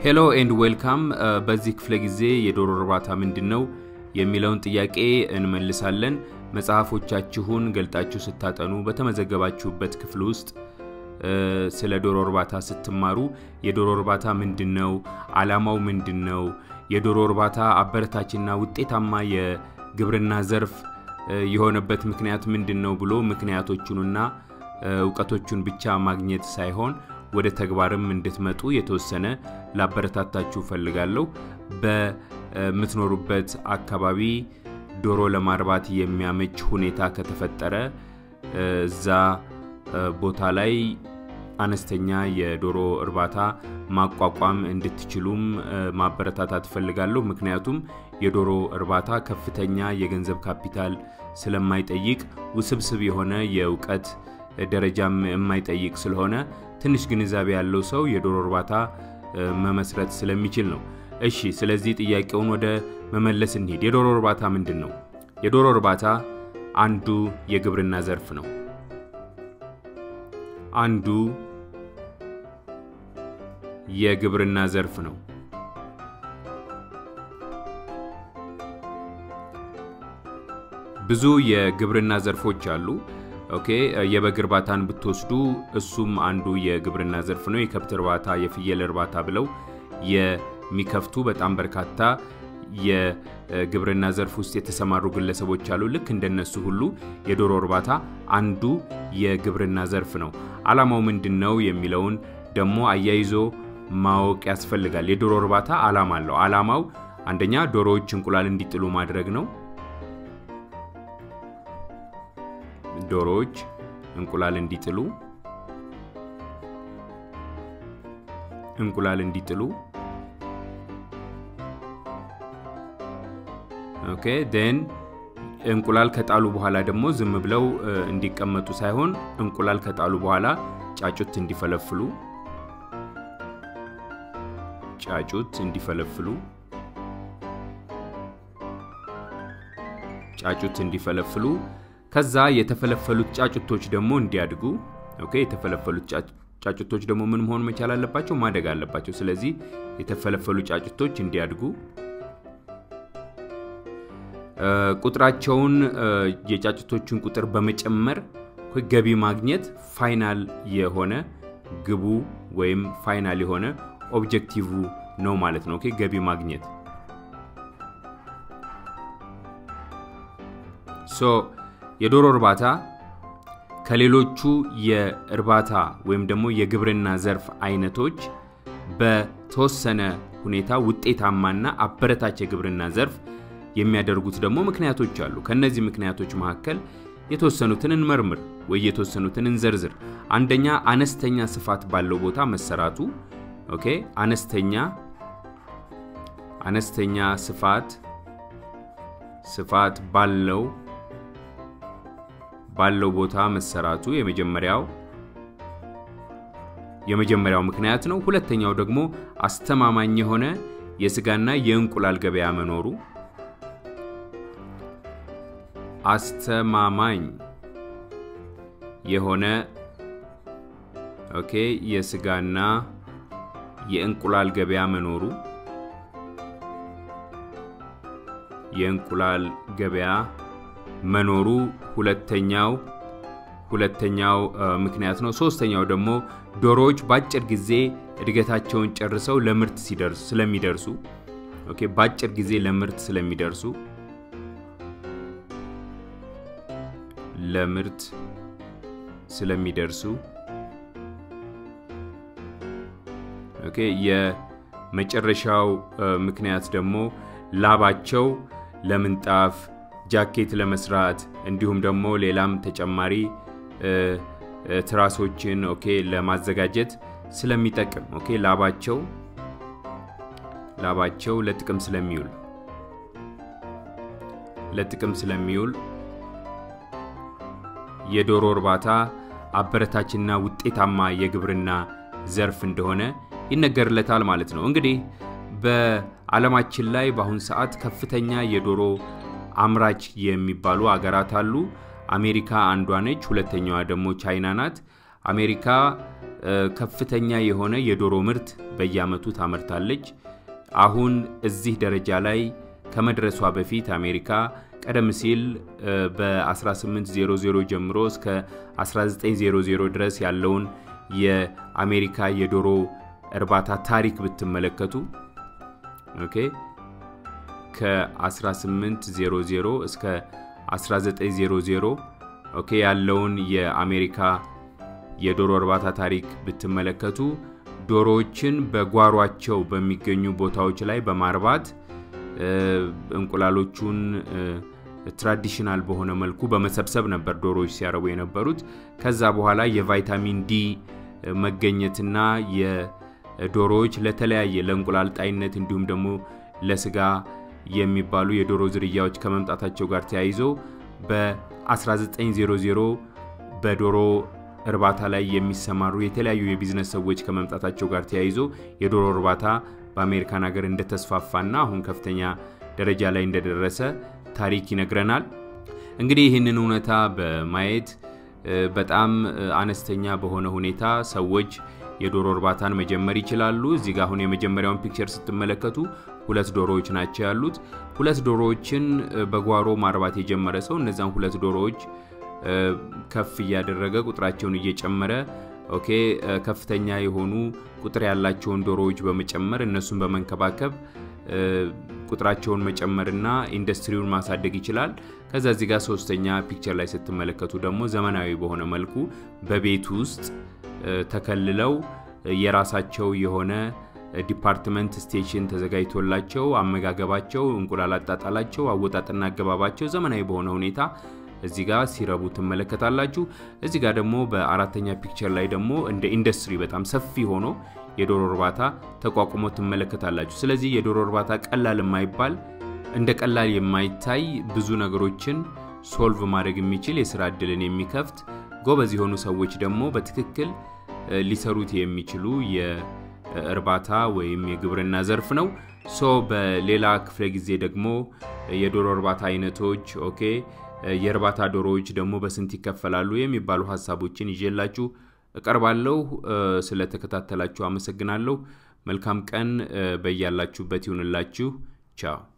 ሄሎ ኤንድ ዌልካም። በዚህ ክፍለ ጊዜ የዶሮ እርባታ ምንድን ነው የሚለውን ጥያቄ እንመልሳለን። መጽሐፎቻችሁን ገልጣችሁ ስታጠኑ በተመዘገባችሁበት ክፍል ውስጥ ስለ ዶሮ እርባታ ስትማሩ የዶሮ እርባታ ምንድን ነው፣ አላማው ምንድን ነው፣ የዶሮ እርባታ አበረታችና ውጤታማ የግብርና ዘርፍ የሆነበት ምክንያት ምንድን ነው ብሎ ምክንያቶቹንና እውቀቶቹን ብቻ ማግኘት ሳይሆን ወደ ተግባርም እንድትመጡ የተወሰነ ላበረታታችሁ ፈልጋለሁ። በምትኖሩበት አካባቢ ዶሮ ለማርባት የሚያመች ሁኔታ ከተፈጠረ እዛ ቦታ ላይ አነስተኛ የዶሮ እርባታ ማቋቋም እንድትችሉም ማበረታታት ፈልጋለሁ። ምክንያቱም የዶሮ እርባታ ከፍተኛ የገንዘብ ካፒታል ስለማይጠይቅ ውስብስብ የሆነ የእውቀት ደረጃም የማይጠይቅ ስለሆነ ትንሽ ግንዛቤ ያለው ሰው የዶሮ እርባታ መመስረት ስለሚችል ነው። እሺ፣ ስለዚህ ጥያቄውን ወደ መመለስ እንሂድ። የዶሮ እርባታ ምንድን ነው? የዶሮ እርባታ አንዱ የግብርና ዘርፍ ነው። አንዱ የግብርና ዘርፍ ነው። ብዙ የግብርና ዘርፎች አሉ። ኦኬ የበግ እርባታን ብትወስዱ እሱም አንዱ የግብርና ዘርፍ ነው። የከብት እርባታ፣ የፍየል እርባታ ብለው የሚከፍቱ በጣም በርካታ የግብርና ዘርፍ ውስጥ የተሰማሩ ግለሰቦች አሉ። ልክ እንደነሱ ሁሉ የዶሮ እርባታ አንዱ የግብርና ዘርፍ ነው። አላማው ምንድን ነው የሚለውን ደግሞ አያይዞ ማወቅ ያስፈልጋል። የዶሮ እርባታ አላማ አለው። አላማው አንደኛ ዶሮዎች እንቁላል እንዲጥሉ ማድረግ ነው። ዶሮዎች እንቁላል እንዲጥሉ እንቁላል እንዲጥሉ ኦኬ ዴን እንቁላል ከጣሉ በኋላ ደግሞ ዝም ብለው እንዲቀመጡ ሳይሆን እንቁላል ከጣሉ በኋላ ጫጩት እንዲፈለፍሉ ጫጩት እንዲፈለፍሉ ጫጩት እንዲፈለፍሉ ከዛ የተፈለፈሉት ጫጩቶች ደግሞ እንዲያድጉ ኦኬ የተፈለፈሉት ጫጩቶች ደግሞ ምን መሆን መቻል አለባቸው? ማደግ አለባቸው። ስለዚህ የተፈለፈሉ ጫጩቶች እንዲያድጉ ቁጥራቸውን የጫጩቶቹን ቁጥር በመጨመር ገቢ ማግኘት ፋይናል የሆነ ግቡ ወይም ፋይናል የሆነ ኦብጀክቲቭ ነው ማለት ነው። ኦኬ ገቢ ማግኘት ሶ የዶሮ እርባታ ከሌሎቹ የእርባታ ወይም ደግሞ የግብርና ዘርፍ አይነቶች በተወሰነ ሁኔታ ውጤታማና አበረታች የግብርና ዘርፍ የሚያደርጉት ደግሞ ምክንያቶች አሉ። ከእነዚህ ምክንያቶች መካከል የተወሰኑትን እንመርምር ወይ የተወሰኑትን እንዘርዝር። አንደኛ አነስተኛ ስፋት ባለው ቦታ መሰራቱ። ኦኬ አነስተኛ አነስተኛ ስፋት ስፋት ባለው ባለው ቦታ መሰራቱ የመጀመሪያው የመጀመሪያው ምክንያት ነው። ሁለተኛው ደግሞ አስተማማኝ የሆነ የስጋና የእንቁላል ገበያ መኖሩ አስተማማኝ የሆነ ኦኬ የስጋና የእንቁላል ገበያ መኖሩ የእንቁላል ገበያ መኖሩ ሁለተኛው ሁለተኛው ምክንያት ነው። ሶስተኛው ደግሞ ዶሮዎች በአጭር ጊዜ እድገታቸውን ጨርሰው ለምርት ሲደርሱ ስለሚደርሱ ኦኬ በአጭር ጊዜ ለምርት ስለሚደርሱ ለምርት ስለሚደርሱ ኦኬ የመጨረሻው ምክንያት ደግሞ ላባቸው ለምንጣፍ ጃኬት ለመስራት እንዲሁም ደግሞ ሌላም ተጨማሪ ትራሶችን ኦኬ ለማዘጋጀት ስለሚጠቅም ኦኬ ላባቸው ላባቸው ለጥቅም ስለሚውል ለጥቅም ስለሚውል የዶሮ እርባታ አበረታችና ውጤታማ የግብርና ዘርፍ እንደሆነ ይነገርለታል ማለት ነው። እንግዲህ በዓለማችን ላይ በአሁን ሰዓት ከፍተኛ የዶሮ አምራች የሚባሉ አገራት አሉ። አሜሪካ አንዷ ነች። ሁለተኛዋ ደግሞ ቻይና ናት። አሜሪካ ከፍተኛ የሆነ የዶሮ ምርት በየአመቱ ታመርታለች። አሁን እዚህ ደረጃ ላይ ከመድረሷ በፊት አሜሪካ ቀደም ሲል በ1800 ጀምሮ እስከ 1900 ድረስ ያለውን የአሜሪካ የዶሮ እርባታ ታሪክ ብትመለከቱ ኦኬ ከ1800 እስከ 1900 ኦኬ ያለውን የአሜሪካ የዶሮ እርባታ ታሪክ ብትመለከቱ ዶሮዎችን በጓሯቸው በሚገኙ ቦታዎች ላይ በማርባት እንቁላሎቹን ትራዲሽናል በሆነ መልኩ በመሰብሰብ ነበር ዶሮዎች ሲያረቡ የነበሩት። ከዛ በኋላ የቫይታሚን ዲ መገኘትና የዶሮዎች ለተለያየ ለእንቁላል ጣይነት እንዲሁም ደግሞ ለስጋ የሚባሉ የዶሮ ዝርያዎች ከመምጣታቸው ጋር ተያይዞ በ1900 በዶሮ እርባታ ላይ የሚሰማሩ የተለያዩ የቢዝነስ ሰዎች ከመምጣታቸው ጋር ተያይዞ የዶሮ እርባታ በአሜሪካን ሀገር እንደተስፋፋና አሁን ከፍተኛ ደረጃ ላይ እንደደረሰ ታሪክ ይነግረናል። እንግዲህ ይህንን እውነታ በማየት በጣም አነስተኛ በሆነ ሁኔታ ሰዎች የዶሮ እርባታን መጀመር ይችላሉ። እዚህ ጋር አሁን የመጀመሪያውን ፒክቸር ስትመለከቱ ሁለት ዶሮዎች ናቸው ያሉት። ሁለት ዶሮዎችን በጓሮ ማርባት የጀመረ ሰው እነዛን ሁለት ዶሮዎች ከፍ እያደረገ ቁጥራቸውን እየጨመረ ኦኬ ከፍተኛ የሆኑ ቁጥር ያላቸውን ዶሮዎች በመጨመር እነሱን በመንከባከብ ቁጥራቸውን መጨመርና ኢንዱስትሪውን ማሳደግ ይችላል። ከዛ እዚህ ጋር ሶስተኛ ፒክቸር ላይ ስትመለከቱ ደግሞ ዘመናዊ በሆነ መልኩ በቤት ውስጥ ተከልለው የራሳቸው የሆነ ዲፓርትመንት ስቴሽን ተዘጋጅቶላቸው አመጋገባቸው፣ እንቁላል አጣጣላቸው፣ አወጣጥና አገባባቸው ዘመናዊ በሆነ ሁኔታ እዚህ ጋር ሲረቡ ትመለከታላችሁ። እዚህ ጋር ደግሞ በአራተኛ ፒክቸር ላይ ደግሞ እንደ ኢንዱስትሪ በጣም ሰፊ ሆኖ የዶሮ እርባታ ተቋቁሞ ትመለከታላችሁ። ስለዚህ የዶሮ እርባታ ቀላል የማይባል እንደ ቀላል የማይታይ ብዙ ነገሮችን ሶልቭ ማድረግ የሚችል የስራ እድልን የሚከፍት ጎበዝ የሆኑ ሰዎች ደግሞ በትክክል ሊሰሩት የሚችሉ የእርባታ ወይም የግብርና ዘርፍ ነው። ሶ በሌላ ክፍለ ጊዜ ደግሞ የዶሮ እርባታ አይነቶች ኦኬ የእርባታ ዶሮዎች ደግሞ በስንት ይከፈላሉ የሚባሉ ሀሳቦችን ይዤላችሁ እቀርባለሁ። ስለተከታተላችሁ አመሰግናለሁ። መልካም ቀን በያላችሁበት ይሁንላችሁ። ቻው